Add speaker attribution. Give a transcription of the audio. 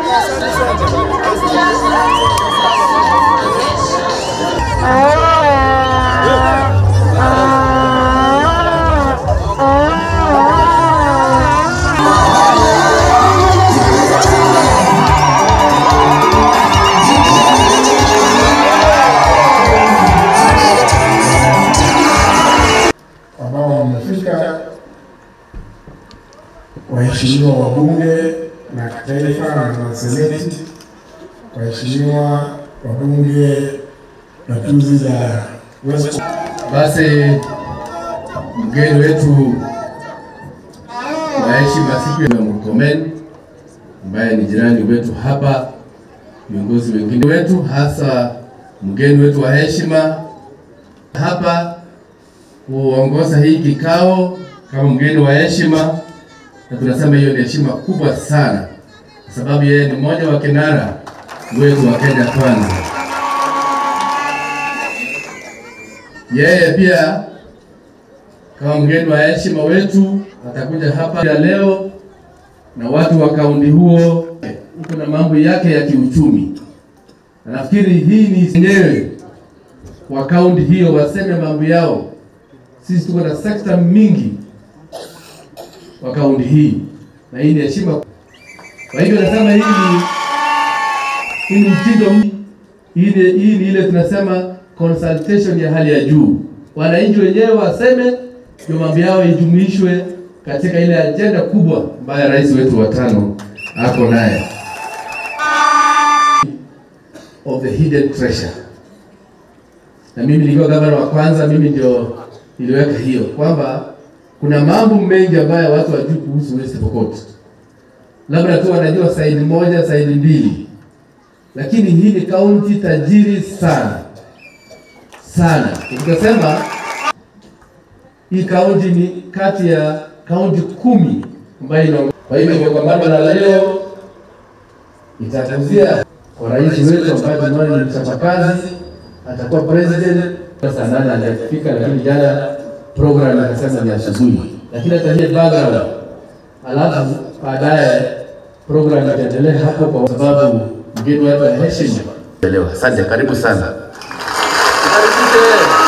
Speaker 1: ambao wamefika, waheshimiwa wabunge na kitaifa na maseneti, waheshimiwa wabunge gatuzi za West.
Speaker 2: Basi mgeni wetu wa heshima siku ya Murkomen ambaye ni jirani wetu hapa, viongozi wengine wetu, hasa mgeni wetu wa heshima hapa kuongoza hii kikao kama mgeni wa heshima, na tunasema hiyo ni heshima kubwa sana, kwa sababu yeye ni mmoja wa kinara wetu wa Kenya Kwanza. Yeye pia kama mgeni wa heshima wetu atakuja hapa ya leo, na watu wa kaunti huo uko na mambo yake ya kiuchumi, na nafikiri hii ni yenyewe wa kaunti hiyo waseme mambo yao. Sisi tuko na sekta mingi wa kaunti hii, na hii ni heshima. Kwa hivyo nasema hii ni hii ni mtindo, hii ni, hii ni ile tunasema consultation ya hali ya juu. Wananchi wenyewe waseme ndio mambo yao ijumuishwe katika ile ajenda kubwa ambayo rais wetu wa tano ako naye of the hidden treasure. Na mimi nikiwa gavana wa kwanza, mimi ndio niliweka hiyo kwamba kuna mambo mengi ambayo watu wajui kuhusu West Pokot, labda tu wanajua saidi moja saidi mbili, lakini hii ni kaunti tajiri sana sana. Tukasema hii kaunti ni kati ya kaunti kumi ambayo ina kwa hivyo kongamano la leo itakuzia kwa rais wetu ambaye tunaona ni mchapakazi, atakuwa president. Saa nane hajafika, lakini jana program akasema ni asubuhi, lakini ataje background, alafu baadaye program itaendelea hapo, kwa sababu mgeni wetu wa heshima. Asante, karibu sana. Karibishe.